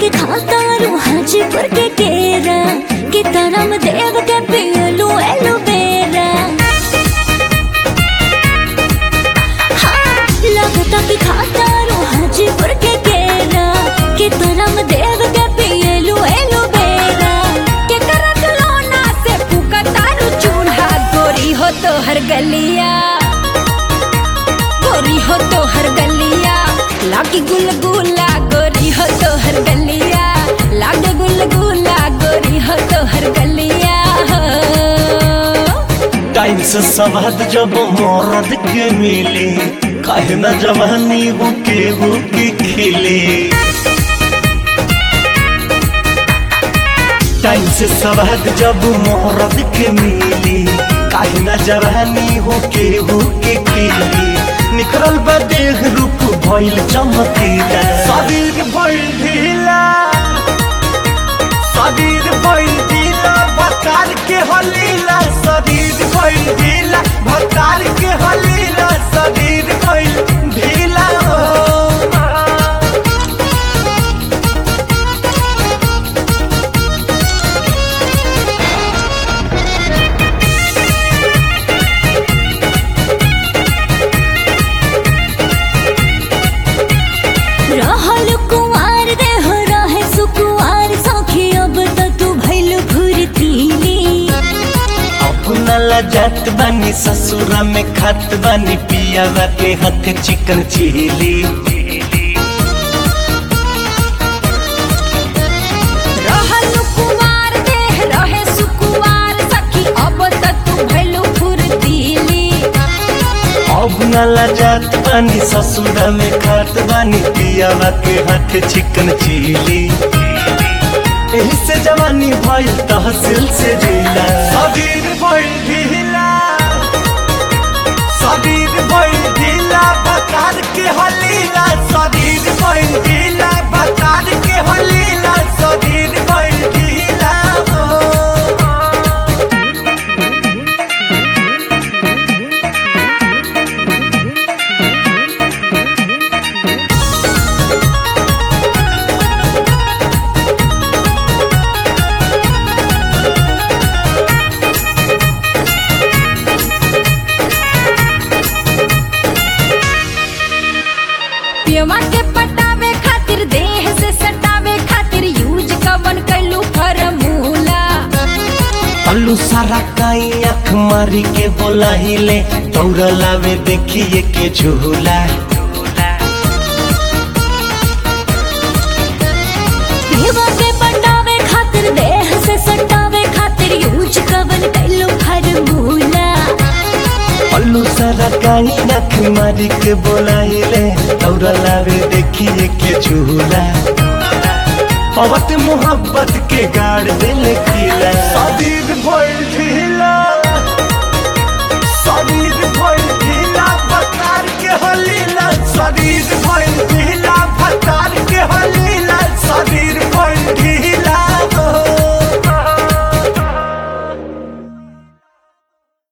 के खाता रू हाजीपुर के केरा कि तरम देव के पियलू एलोवेरा हाँ, लगता कि खाता रू हाजीपुर के केरा कि तरम देव के पियलू एलोवेरा के करत लोना से पुकतारू चूल्हा गोरी हो तो हर गलिया गोरी हो तो हर गलिया लागी गुलगुला गोरी हो तो हर गलिया लागे गुलगुला गोरी हो तो हर गलिया टाइम से सवाद जब मरद के मिले काहे न जवानी हो के हो के खिले टाइम से सवाद जब मरद के मिले काहे न जवानी हो के हो के खिले निकलल बा देह रूप भइल चमकीला शरीर भइल ढीला शरीर भइल ढीला भतार के हलीला शरीर भइल ढीला भतार के हलीला शरीर भइल ढीला हो। रहल कुंवार रे हो रहे सुकुवार सखी अब तो तू भइल फुर्तीली अपना लजात बानी ससुरा में खात बानी पियावा के हाथ चिकन चिली रहल कुंवार देह रहे सुकुवार सखी अब तो तू भइल फुर्तीली अब न लजात बानी ससुरा में खात बानी पियावा के हाथ चिकन चिली एही से जवानी भइल तहसील से जिला शरीर भइल ढीला शरीर भइल ढीला बकार के हलीला शरीर भइल ढीला बकार के हलीला शरीर भइल ढीला हो। पियवा के पटावे खातिर देह से सटावे खातिर यूज कवन कैलू फरमूला अल्लू सारा काई आँख मारी के बोला हिले दौड़ लावे देखिए के झूला पियवा के पटावे खातिर देह से सटावे खातिर यूज कवन कैलू फरमूला अल्लू सारा काई आँख मारी के बोला हिले दौड़ लावे देखिए के झूला पवत मोहब्बत के गाड़ दिल किला शरीर भइल